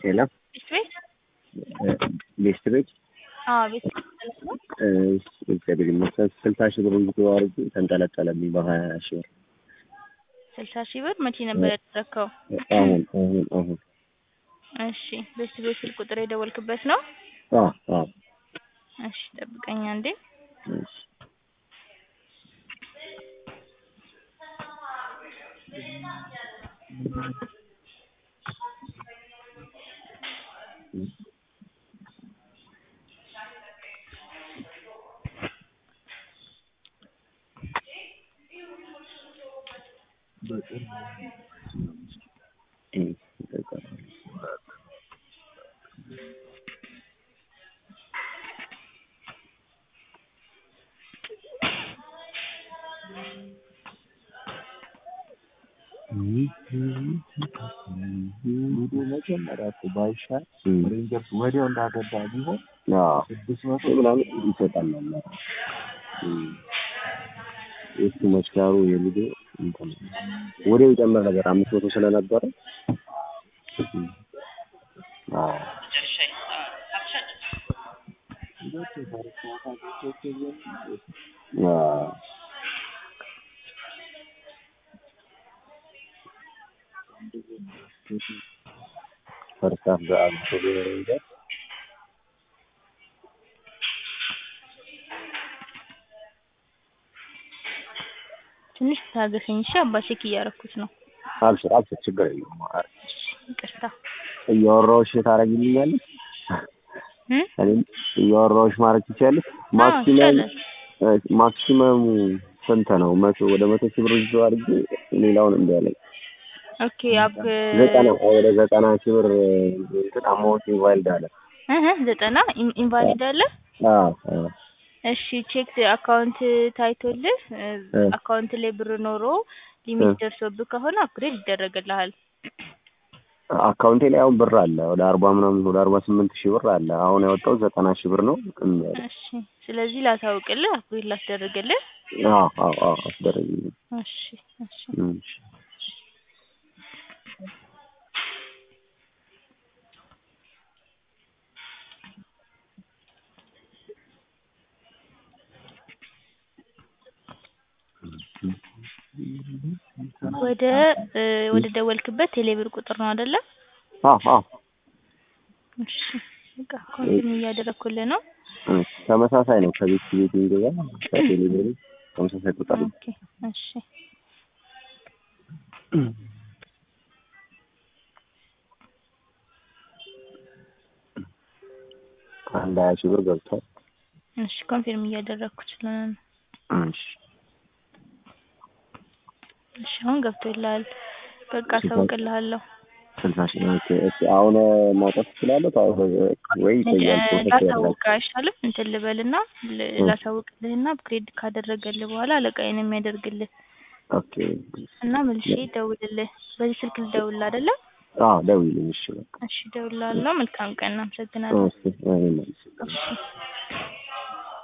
ሄሎ ቤት ቤት ቤስት ቤት አዎ ቤት ቤት ነው። እግዚአብሔር ይመስገን ስልሳ ሺህ ብር እንጂ አድርጌ ተንጠለጠለብኝ በሀያ ሺህ ብር ስልሳ ሺህ ብር መቼ ነበር ያደረግከው? አሁን አሁን አሁን እሺ ቤት ቤት ስልክ ቁጥር የደወልክበት ነው? አዎ አዎ እሺ ጠብቀኝ አንዴ። እሺ መጀመሪያ እኮ ባይሻል ሬንጀርስ ወዲያው እንዳገባ ቢሆን ስድስት መቶ ምናምን ይሰጣል እሱ መስካሩ የልጁ እንትን ወዲያው ይጨምር ነበር አምስት መቶ ስለነበረ አዎ አዎ ፈርስት ሃፍ በአብቶ ሬንጀር ትንሽ ታገሰኝ እሺ። አባ ቼክ እያደረኩት ነው። አልሽር አልሽር ችግር የለውም ይቅርታ እያወራሁሽ ታደርጊልኛለሽ እ እኔም እያወራሁሽ ማድረግ ትችያለሽ አዎ ማክሲመም ይቻላል። ማክሲመሙ ስንት ነው መቶ ወደ መቶ ሺህ ብር ይዞ አድርጌ ሌላውን እምቢ አለኝ ኦኬ አፕ ዘጠና ወደ ዘጠና ሺህ ብር እንትን አማውንት ኢንቫልድ አለ እህ ዘጠና ኢን- ኢንቫሊድ አለ። አዎ አዎ እሺ ቼክ አካውንት ታይቶልህ እ እ አካውንት ላይ ብር ኖሮ ሊሚት እ ደርሶብህ ከሆነ አፕግሬድ ይደረግልሃል። አካውንቴ ላይ አሁን ብር አለ ወደ አርባ ምናምን ወደ አርባ ስምንት ሺህ ብር አለ አሁን ያወጣው ዘጠና ሺህ ብር ነው እምቢ አለኝ እሺ ስለዚህ ላሳውቅልህ አፕግሬድ ላስደርግልህ። አዎ አዎ አዎ አስደረግልኝ እሺ እሺ እሺ ወደ እ ወደ ደወልክበት ቴሌብር ቁጥር ነው አይደለ? አዎ አዎ እሺ በቃ ኮንቲኒ እያደረኩልህ ነው። እሺ ተመሳሳይ ነው ከቤት ቤት የሚገዛ ከቴሌብር ተመሳሳይ ቁጥር ነው ኦኬ እሺ አንድ ሀያ ሺህ ብር ገብቷል እሺ ኮንፊርም እያደረኩት ስለሆነ ነው። እሺ እሺ አሁን ገብቶልሃል። በቃ አሳውቅልሃለሁ። ስልሳ ሺህ ኦኬ እሺ አሁን ማውጣት ትችላለህ ታው ወይ ይቆያል ፕሮሰስ ያደርጋል ላሳውቅህ አይሻልም? እንትን ልበልና ል- ላሳውቅልህና አፕግሬድ ካደረገልህ በኋላ አለቃዬ ነው የሚያደርግልህ ኦኬ እና መልሼ ደውልልህ። በዚህ ስልክ ልደውልልህ አይደለ? አዎ ደውይልኝ እሺ በቃ እሺ እደውልልሃለሁ። መልካም ቀን። አመሰግናለሁ። እሺ እኔም እሺ